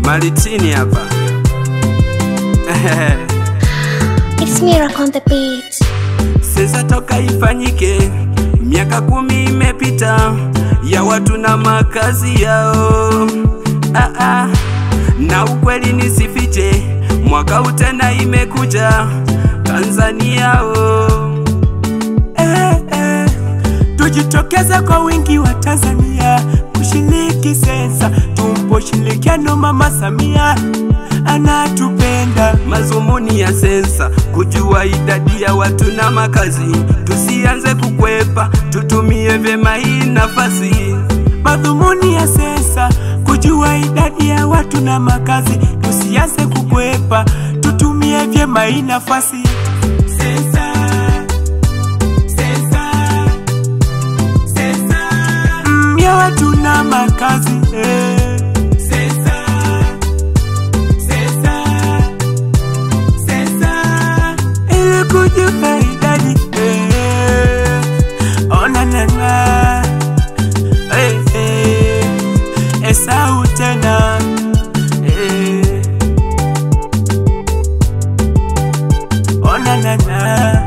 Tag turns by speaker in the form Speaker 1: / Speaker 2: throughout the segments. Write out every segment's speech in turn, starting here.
Speaker 1: Malitini hapa
Speaker 2: It's Miracle on the beat.
Speaker 1: Sasa toka ifanyike, miaka kumi imepita ya watu na makazi yao. Ah, ah. Na ukweli nisifiche, mwaka huu tena imekuja Tanzania oh.
Speaker 3: eh, eh. Tujitokeze kwa wingi wa Tanzania kushiriki sensa, tumpo ushirikiano. Mama Samia anatupenda.
Speaker 1: Mazumuni ya sensa kujua idadi ya watu na makazi, tusianze kukwepa, tutumie vyema hii nafasi.
Speaker 3: Madhumuni ya sensa kujua idadi ya watu na makazi, tusianze kukwepa, tutumie vyema hii nafasi. Sensa, sensa, sensa, mm, ya watu na makazi eh. Sensa, sensa, sensa, ili kujua idadi eh. Ona nana eh, eh, Esau tena eh. Ona nana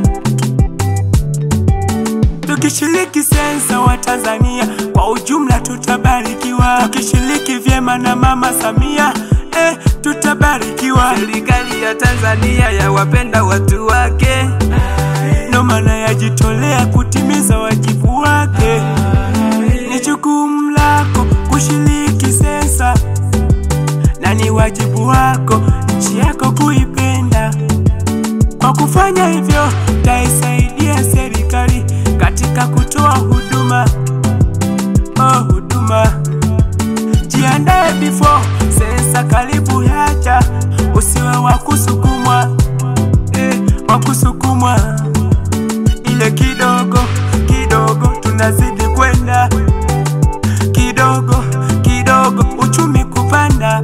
Speaker 3: Tukishiriki sensa wa Tanzania kwa ujumla tutabarikiwa, tukishiriki vyema na Mama Samia eh, tutabarikiwa.
Speaker 1: Serikali ya Tanzania yawapenda watu wake,
Speaker 3: Ndo maana yajitolea kutimiza wajibu wake. Ni jukumu lako kushiriki sensa, na ni wajibu wako nchi yako kuipenda. Kwa kufanya hivyo, taisaidia serikali katika kutoa huduma oh, huduma. Jiandae before sensa karibu yaja, usiwe wa kusukumwa eh, wa kusukumwa ile kidogo kidogo, tunazidi kwenda kidogo kidogo, uchumi kupanda.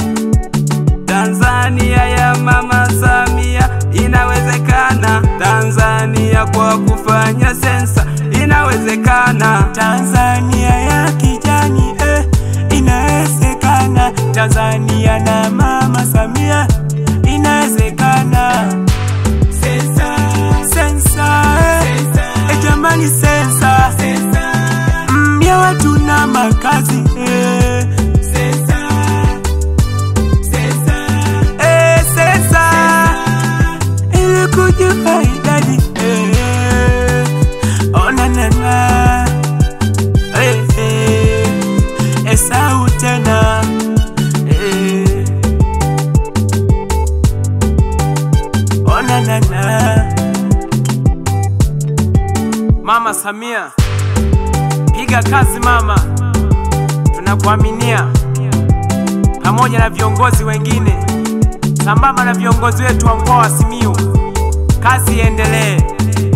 Speaker 1: Tanzania ya Mama Samia inawezekana. Tanzania kwa kufanya sensa inawezekana.
Speaker 3: Tanzania ya kijani eh, inawezekana. Tanzania na Mama Samia inawezekana. Sensa, sensa, eh, eh, jamani sensa, mm, ya watu na makazi eh. Sensa, sensa, eh, sensa, ili kujua idadi eh. Ona nana eh, eh, Esau tena eh. Ona nana Mama Samia, piga kazi mama, tunakuaminia pamoja na viongozi wengine, sambamba na viongozi wetu wa mkoa wa Simiyu. Kazi iendelee.